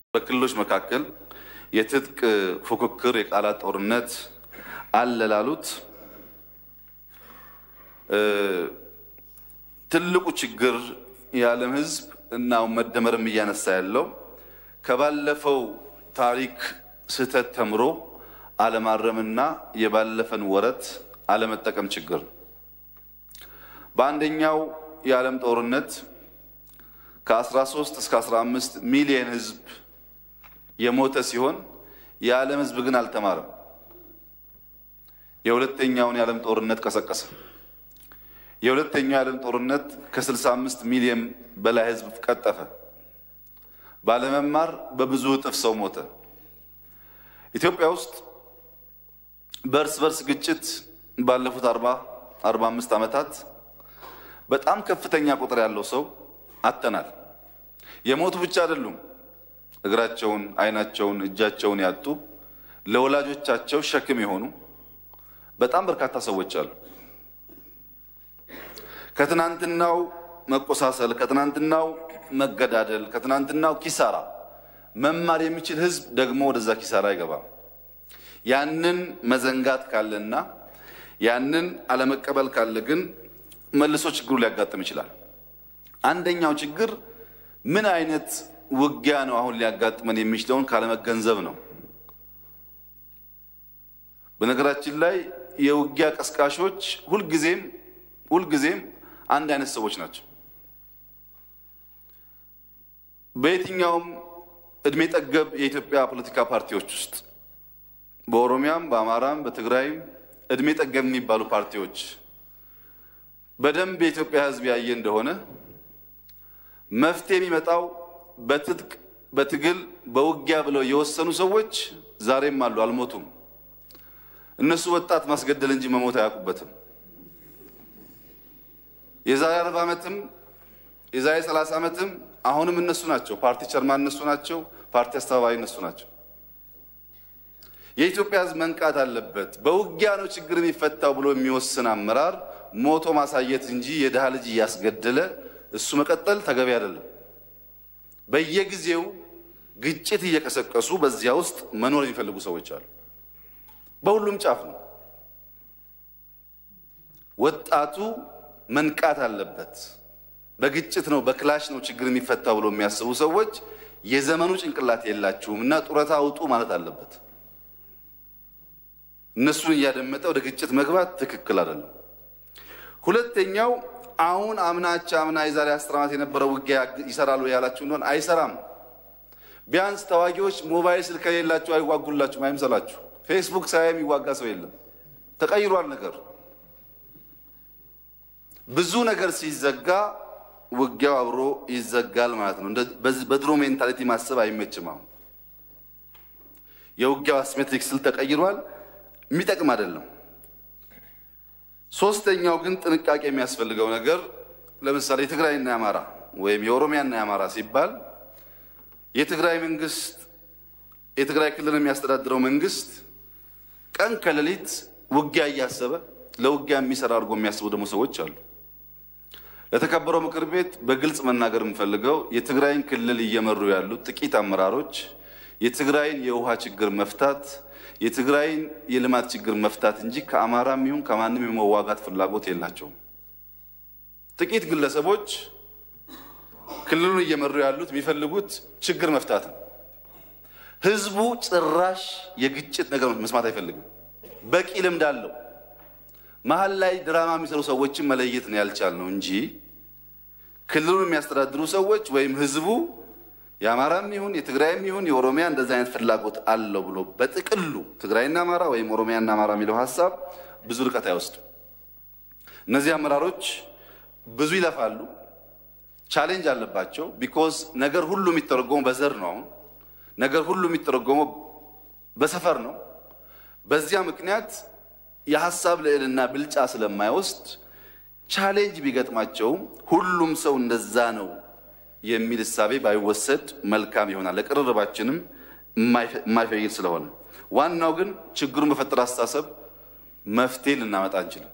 በክልሎች መካከል የትጥቅ ፉክክር፣ የቃላት ጦርነት አለ ላሉት ትልቁ ችግር የዓለም ሕዝብ እና መደመርም እያነሳ ያለው ከባለፈው ታሪክ ስህተት ተምሮ አለማረምና የባለፈን ወረት አለመጠቀም ችግር ነው። በአንደኛው የዓለም ጦርነት ከ13 እስከ 15 ሚሊዮን ሕዝብ የሞተ ሲሆን የዓለም ሕዝብ ግን አልተማረም። የሁለተኛውን የዓለም ጦርነት ቀሰቀሰ። የሁለተኛው የዓለም ጦርነት ከ65 ሚሊዮን በላይ ሕዝብ ቀጠፈ። ባለመማር በብዙ እጥፍ ሰው ሞተ። ኢትዮጵያ ውስጥ በእርስ በርስ ግጭት ባለፉት 40 45 ዓመታት በጣም ከፍተኛ ቁጥር ያለው ሰው አጥተናል። የሞቱ ብቻ አይደሉም። እግራቸውን፣ ዓይናቸውን፣ እጃቸውን ያጡ ለወላጆቻቸው ሸክም የሆኑ በጣም በርካታ ሰዎች አሉ። ከትናንትናው መቆሳሰል፣ ከትናንትናው መገዳደል፣ ከትናንትናው ኪሳራ መማር የሚችል ህዝብ ደግሞ ወደዛ ኪሳራ አይገባም። ያንን መዘንጋት ካለና ያንን አለመቀበል ካለ ግን መልሶ ችግሩ ሊያጋጥም ይችላል። አንደኛው ችግር ምን አይነት ውጊያ ነው አሁን ሊያጋጥመን የሚችለውን ካለመገንዘብ ነው። በነገራችን ላይ የውጊያ ቀስቃሾች ሁልጊዜም ሁልጊዜም አንድ አይነት ሰዎች ናቸው። በየትኛውም እድሜ ጠገብ የኢትዮጵያ ፖለቲካ ፓርቲዎች ውስጥ በኦሮሚያም፣ በአማራም፣ በትግራይም እድሜ ጠገብ የሚባሉ ፓርቲዎች በደንብ የኢትዮጵያ ሕዝብ ያየ እንደሆነ መፍትሄ የሚመጣው በትጥቅ በትግል በውጊያ ብለው የወሰኑ ሰዎች ዛሬም አሉ፣ አልሞቱም። እነሱ ወጣት ማስገደል እንጂ መሞት አያውቁበትም። የዛሬ አርባ ዓመትም የዛሬ ሰላሳ ዓመትም አሁንም እነሱ ናቸው። ፓርቲ ቸርማን እነሱ ናቸው። ፓርቲ አስተባባሪ እነሱ ናቸው። የኢትዮጵያ ሕዝብ መንቃት አለበት። በውጊያ ነው ችግር የሚፈታው ብሎ የሚወስን አመራር ሞቶ ማሳየት እንጂ የድሃ ልጅ እያስገደለ እሱ መቀጠል ተገቢ አይደለም። በየጊዜው ግጭት እየቀሰቀሱ በዚያ ውስጥ መኖር የሚፈልጉ ሰዎች አሉ። በሁሉም ጫፍ ነው። ወጣቱ መንቃት አለበት። በግጭት ነው በክላሽ ነው ችግር የሚፈታው ብሎ የሚያስቡ ሰዎች የዘመኑ ጭንቅላት የላችሁም እና ጡረታ አውጡ ማለት አለበት። እነሱን እያደመጠ ወደ ግጭት መግባት ትክክል አይደለም። ሁለተኛው አሁን አምናቻ አምና የዛሬ አስር ዓመት የነበረው ውጊያ ይሰራሉ ያላችሁ እንደሆነ አይሰራም። ቢያንስ ተዋጊዎች ሞባይል ስልክ ከሌላችሁ አይዋጉላችሁም፣ አይምሰላችሁ። ፌስቡክ ሳያ የሚዋጋ ሰው የለም። ተቀይሯል ነገር ብዙ ነገር ሲዘጋ ውጊያው አብሮ ይዘጋል ማለት ነው። በድሮ ሜንታሊቲ ማሰብ አይመችም። አሁን የውጊያው አሲሜትሪክ ስል ተቀይሯል። የሚጠቅም አይደለም። ሶስተኛው ግን ጥንቃቄ የሚያስፈልገው ነገር ለምሳሌ የትግራይና የአማራ ወይም የኦሮሚያና የአማራ ሲባል የትግራይ መንግስት የትግራይ ክልል የሚያስተዳድረው መንግስት ቀን ከሌሊት ውጊያ እያሰበ ለውጊያ የሚሰራ አድርጎ የሚያስቡ ደግሞ ሰዎች አሉ። ለተከበረው ምክር ቤት በግልጽ መናገር የምፈልገው የትግራይን ክልል እየመሩ ያሉ ጥቂት አመራሮች የትግራይን የውሃ ችግር መፍታት የትግራይን የልማት ችግር መፍታት እንጂ ከአማራም ይሁን ከማንም የመዋጋት ፍላጎት የላቸውም። ጥቂት ግለሰቦች ክልሉን እየመሩ ያሉት የሚፈልጉት ችግር መፍታት ነው። ህዝቡ ጭራሽ የግጭት ነገር መስማት አይፈልግም። በቂ ልምድ አለው። መሀል ላይ ድራማ የሚሰሩ ሰዎችን መለየት ነው ያልቻልነው እንጂ ክልሉን የሚያስተዳድሩ ሰዎች ወይም ህዝቡ የአማራም ይሁን የትግራይም ይሁን የኦሮሚያ እንደዚህ አይነት ፍላጎት አለው ብሎ በጥቅሉ ትግራይና አማራ ወይም ኦሮሚያና አማራ የሚለው ሀሳብ ብዙ ርቀት አይወስድም። እነዚህ አመራሮች ብዙ ይለፋሉ፣ ቻሌንጅ አለባቸው። ቢኮዝ ነገር ሁሉ የሚተረጎመው በዘር ነው። አሁን ነገር ሁሉ የሚተረጎመው በሰፈር ነው። በዚያ ምክንያት የሀሳብ ልዕልና ብልጫ ስለማይወስድ ቻሌንጅ ቢገጥማቸውም ሁሉም ሰው እንደዛ ነው የሚል እሳቤ ባይወሰድ መልካም ይሆናል። ለቅርርባችንም የማይፈይድ ስለሆነ ዋናው ግን ችግሩን በፈጠረ አስተሳሰብ መፍትሄ ልናመጣ አንችልም።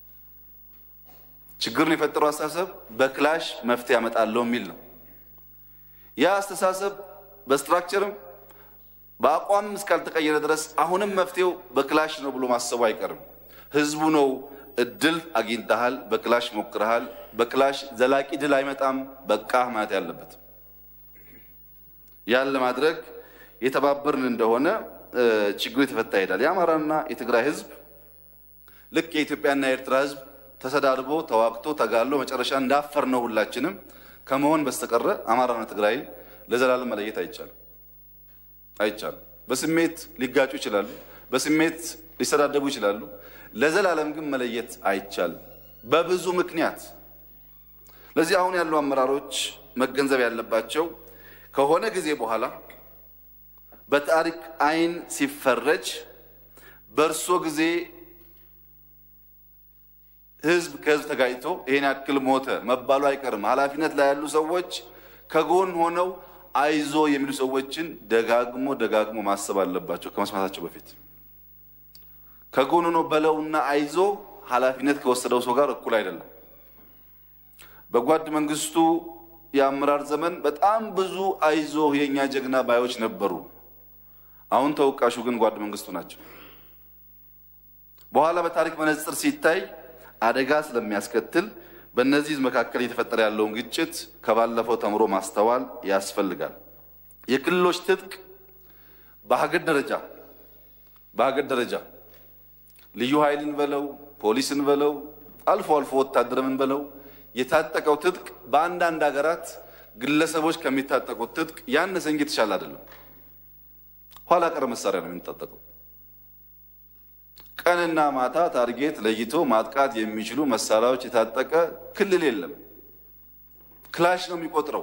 ችግሩን የፈጠረው አስተሳሰብ በክላሽ መፍትሄ ያመጣለው የሚል ነው። ያ አስተሳሰብ በስትራክቸርም በአቋም እስካልተቀየረ ድረስ አሁንም መፍትሄው በክላሽ ነው ብሎ ማሰቡ አይቀርም። ህዝቡ ነው እድል አግኝተሃል፣ በክላሽ ሞክረሃል፣ በክላሽ ዘላቂ ድል አይመጣም፣ በቃ ማለት ያለበት ያን ለማድረግ የተባበርን እንደሆነ ችግሩ የተፈታ ይሄዳል። የአማራና የትግራይ ህዝብ ልክ የኢትዮጵያና የኤርትራ ህዝብ ተሰዳድቦ ተዋግቶ ተጋሎ መጨረሻ እንዳፈር ነው ሁላችንም ከመሆን በስተቀረ አማራና ትግራይ ለዘላለም መለየት አይቻልም አይቻልም። በስሜት ሊጋጩ ይችላሉ፣ በስሜት ሊሰዳደቡ ይችላሉ። ለዘላለም ግን መለየት አይቻልም በብዙ ምክንያት። ለዚህ አሁን ያሉ አመራሮች መገንዘብ ያለባቸው ከሆነ ጊዜ በኋላ በታሪክ አይን ሲፈረጅ በእርሶ ጊዜ ህዝብ ከህዝብ ተጋጭቶ ይሄን ያክል ሞተ መባሉ አይቀርም። ኃላፊነት ላይ ያሉ ሰዎች ከጎን ሆነው አይዞ የሚሉ ሰዎችን ደጋግሞ ደጋግሞ ማሰብ አለባቸው ከመስማታቸው በፊት። ከጎን ሆኖ በለውና አይዞ ኃላፊነት ከወሰደው ሰው ጋር እኩል አይደለም። በጓድ መንግስቱ የአመራር ዘመን በጣም ብዙ አይዞ የእኛ ጀግና ባዮች ነበሩ። አሁን ተወቃሹ ግን ጓድ መንግስቱ ናቸው። በኋላ በታሪክ መነጽር ሲታይ አደጋ ስለሚያስከትል በእነዚህ መካከል እየተፈጠረ ያለውን ግጭት ከባለፈው ተምሮ ማስተዋል ያስፈልጋል። የክልሎች ትጥቅ በሀገር ደረጃ በሀገር ደረጃ ልዩ ኃይልን በለው ፖሊስን በለው አልፎ አልፎ ወታደርምን በለው የታጠቀው ትጥቅ በአንዳንድ ሀገራት ግለሰቦች ከሚታጠቁት ትጥቅ ያነሰ እንጂ የተሻለ አይደለም። ኋላ ቀር መሳሪያ ነው የሚታጠቀው። ቀንና ማታ ታርጌት ለይቶ ማጥቃት የሚችሉ መሳሪያዎች የታጠቀ ክልል የለም። ክላሽ ነው የሚቆጥረው።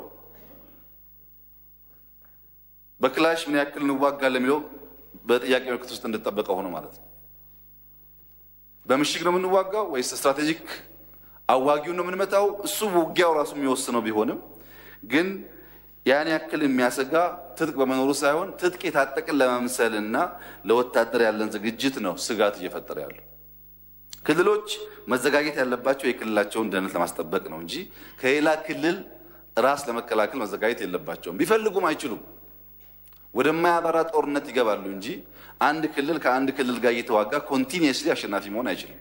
በክላሽ ምን ያክል እንዋጋለን የሚለው በጥያቄ ምልክት ውስጥ እንደተጠበቀ ሆኖ ማለት ነው። በምሽግ ነው የምንዋጋው ወይስ ስትራቴጂክ አዋጊውን ነው የምንመታው? እሱ ውጊያው ራሱ የሚወስነው ቢሆንም ግን ያን ያክል የሚያሰጋ ትጥቅ በመኖሩ ሳይሆን ትጥቅ የታጠቅን ለመምሰልና ለወታደር ያለን ዝግጅት ነው ስጋት እየፈጠረ ያለው። ክልሎች መዘጋጀት ያለባቸው የክልላቸውን ደህንነት ለማስጠበቅ ነው እንጂ ከሌላ ክልል ራስ ለመከላከል መዘጋጀት የለባቸውም። ቢፈልጉም አይችሉም። ወደማያበራ ጦርነት ይገባሉ እንጂ አንድ ክልል ከአንድ ክልል ጋር እየተዋጋ ኮንቲኒየስሊ አሸናፊ መሆን አይችልም።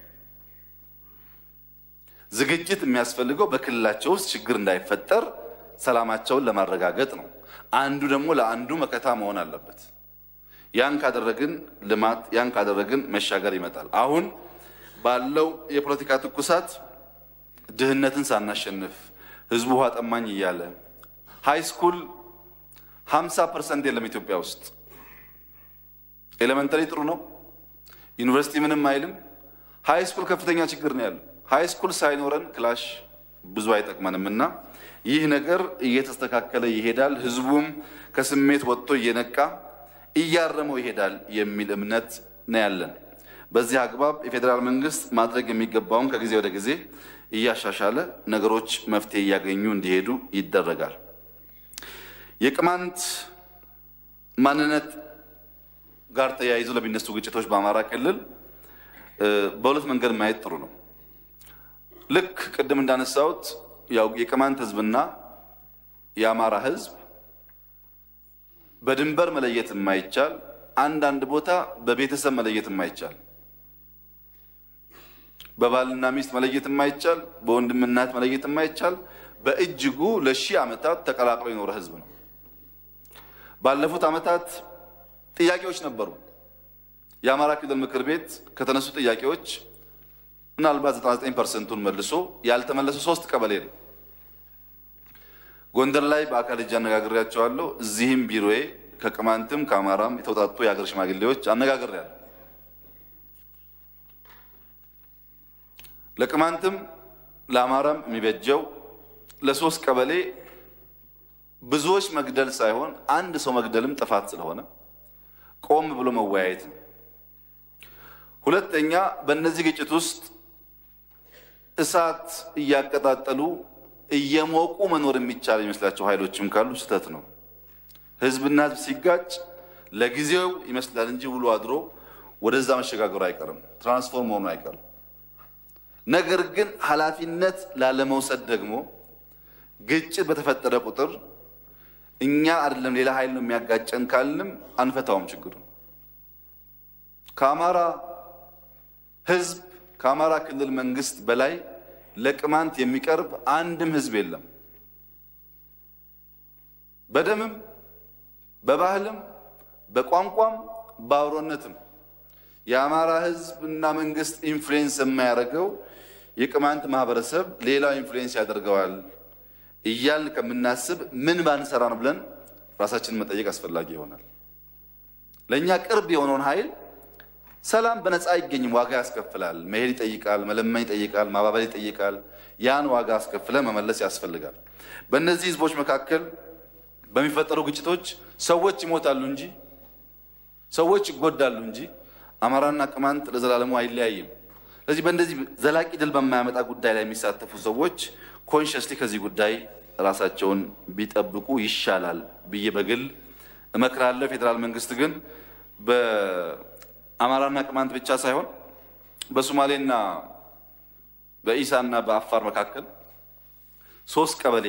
ዝግጅት የሚያስፈልገው በክልላቸው ውስጥ ችግር እንዳይፈጠር ሰላማቸውን ለማረጋገጥ ነው። አንዱ ደግሞ ለአንዱ መከታ መሆን አለበት። ያን ካደረግን ልማት፣ ያን ካደረግን መሻገር ይመጣል። አሁን ባለው የፖለቲካ ትኩሳት ድህነትን ሳናሸንፍ ህዝቡ ውሃ ጠማኝ እያለ ሃይ ስኩል ሀምሳ ፐርሰንት የለም ኢትዮጵያ ውስጥ። ኤሌመንተሪ ጥሩ ነው፣ ዩኒቨርሲቲ ምንም አይልም። ሃይ ስኩል ከፍተኛ ችግር ነው ያለው። ሃይ ስኩል ሳይኖረን ክላሽ ብዙ አይጠቅመንም እና ይህ ነገር እየተስተካከለ ይሄዳል። ህዝቡም ከስሜት ወጥቶ እየነቃ እያረመው ይሄዳል የሚል እምነት ነው ያለን። በዚህ አግባብ የፌዴራል መንግስት ማድረግ የሚገባውን ከጊዜ ወደ ጊዜ እያሻሻለ ነገሮች መፍትሄ እያገኙ እንዲሄዱ ይደረጋል። የቅማንት ማንነት ጋር ተያይዞ ለሚነሱ ግጭቶች በአማራ ክልል በሁለት መንገድ ማየት ጥሩ ነው። ልክ ቅድም እንዳነሳሁት ያው የቅማንት ህዝብና የአማራ ህዝብ በድንበር መለየት የማይቻል አንዳንድ ቦታ በቤተሰብ መለየት የማይቻል በባልና ሚስት መለየት የማይቻል በወንድም እናት መለየት የማይቻል በእጅጉ ለሺህ ዓመታት ተቀላቅሎ የኖረ ህዝብ ነው። ባለፉት ዓመታት ጥያቄዎች ነበሩ። የአማራ ክልል ምክር ቤት ከተነሱ ጥያቄዎች ምናልባት 99 ፐርሰንቱን መልሶ ያልተመለሱ ሶስት ቀበሌ ነው። ጎንደር ላይ በአካል እጅ አነጋግሬያቸዋለሁ። እዚህም ቢሮዬ ከቅማንትም ከአማራም የተውጣጡ የሀገር ሽማግሌዎች አነጋግሬያለሁ። ለቅማንትም ለአማራም የሚበጀው ለሶስት ቀበሌ ብዙዎች መግደል ሳይሆን አንድ ሰው መግደልም ጥፋት ስለሆነ ቆም ብሎ መወያየት ነው። ሁለተኛ በእነዚህ ግጭት ውስጥ እሳት እያቀጣጠሉ እየሞቁ መኖር የሚቻል የሚመስላቸው ኃይሎችም ካሉ ስህተት ነው። ህዝብና ህዝብ ሲጋጭ ለጊዜው ይመስላል እንጂ ውሎ አድሮ ወደዛ መሸጋገሩ አይቀርም፣ ትራንስፎርም መሆኑ አይቀርም። ነገር ግን ኃላፊነት ላለመውሰድ ደግሞ ግጭት በተፈጠረ ቁጥር እኛ አይደለም ሌላ ኃይል ነው የሚያጋጨን ካልንም አንፈታውም ችግሩ። ከአማራ ህዝብ ከአማራ ክልል መንግስት በላይ ለቅማንት የሚቀርብ አንድም ህዝብ የለም። በደምም በባህልም በቋንቋም በአብሮነትም የአማራ ህዝብ እና መንግስት ኢንፍሉዌንስ የማያደርገው የቅማንት ማህበረሰብ ሌላው ኢንፍሉዌንስ ያደርገዋል እያልን ከምናስብ ምን ባንሰራ ነው ብለን ራሳችንን መጠየቅ አስፈላጊ ይሆናል። ለእኛ ቅርብ የሆነውን ኃይል ሰላም በነፃ አይገኝም፣ ዋጋ ያስከፍላል። መሄድ ይጠይቃል፣ መለመን ይጠይቃል፣ ማባበል ይጠይቃል። ያን ዋጋ አስከፍለ መመለስ ያስፈልጋል። በእነዚህ ህዝቦች መካከል በሚፈጠሩ ግጭቶች ሰዎች ይሞታሉ እንጂ ሰዎች ይጎዳሉ እንጂ አማራና ቅማንት ለዘላለሙ አይለያይም። ስለዚህ በእንደዚህ ዘላቂ ድል በማያመጣ ጉዳይ ላይ የሚሳተፉ ሰዎች ኮንሽስሊ ከዚህ ጉዳይ ራሳቸውን ቢጠብቁ ይሻላል ብዬ በግል እመክራለሁ። ፌዴራል መንግስት ግን በአማራና ቅማንት ብቻ ሳይሆን በሶማሌና በኢሳና በአፋር መካከል ሶስት ቀበሌ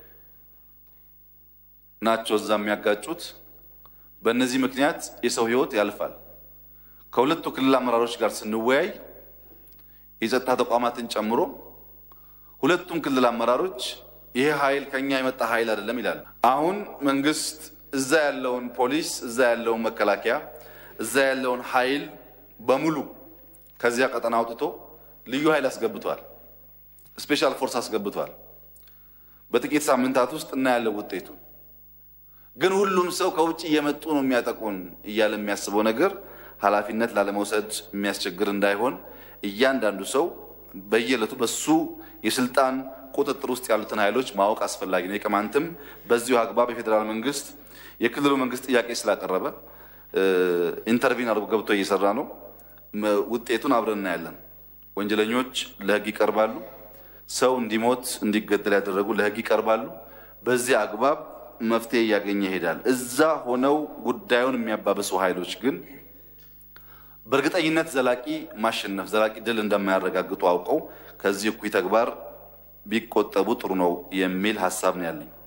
ናቸው እዛ የሚያጋጩት። በእነዚህ ምክንያት የሰው ህይወት ያልፋል። ከሁለቱ ክልል አመራሮች ጋር ስንወያይ የጸጥታ ተቋማትን ጨምሮ ሁለቱም ክልል አመራሮች ይሄ ኃይል ከኛ የመጣ ኃይል አይደለም ይላል። አሁን መንግስት እዛ ያለውን ፖሊስ፣ እዛ ያለውን መከላከያ፣ እዛ ያለውን ኃይል በሙሉ ከዚያ ቀጠና አውጥቶ ልዩ ኃይል አስገብቷል። ስፔሻል ፎርስ አስገብቷል። በጥቂት ሳምንታት ውስጥ እናያለን ውጤቱ። ግን ሁሉም ሰው ከውጭ እየመጡ ነው የሚያጠቁን እያለ የሚያስበው ነገር ኃላፊነት ላለመውሰድ የሚያስቸግር እንዳይሆን እያንዳንዱ ሰው በየዕለቱ በሱ የስልጣን ቁጥጥር ውስጥ ያሉትን ኃይሎች ማወቅ አስፈላጊ ነው። የቅማንትም በዚሁ አግባብ የፌዴራል መንግስት የክልሉ መንግስት ጥያቄ ስላቀረበ ኢንተርቪን አድርጎ ገብቶ እየሰራ ነው። ውጤቱን አብረን እናያለን። ወንጀለኞች ለህግ ይቀርባሉ። ሰው እንዲሞት እንዲገደል ያደረጉ ለህግ ይቀርባሉ። በዚህ አግባብ መፍትሄ እያገኘ ይሄዳል። እዛ ሆነው ጉዳዩን የሚያባብሱ ኃይሎች ግን በእርግጠኝነት ዘላቂ ማሸነፍ ዘላቂ ድል እንደማያረጋግጡ አውቀው ከዚህ እኩይ ተግባር ቢቆጠቡ ጥሩ ነው የሚል ሀሳብ ነው ያለኝ።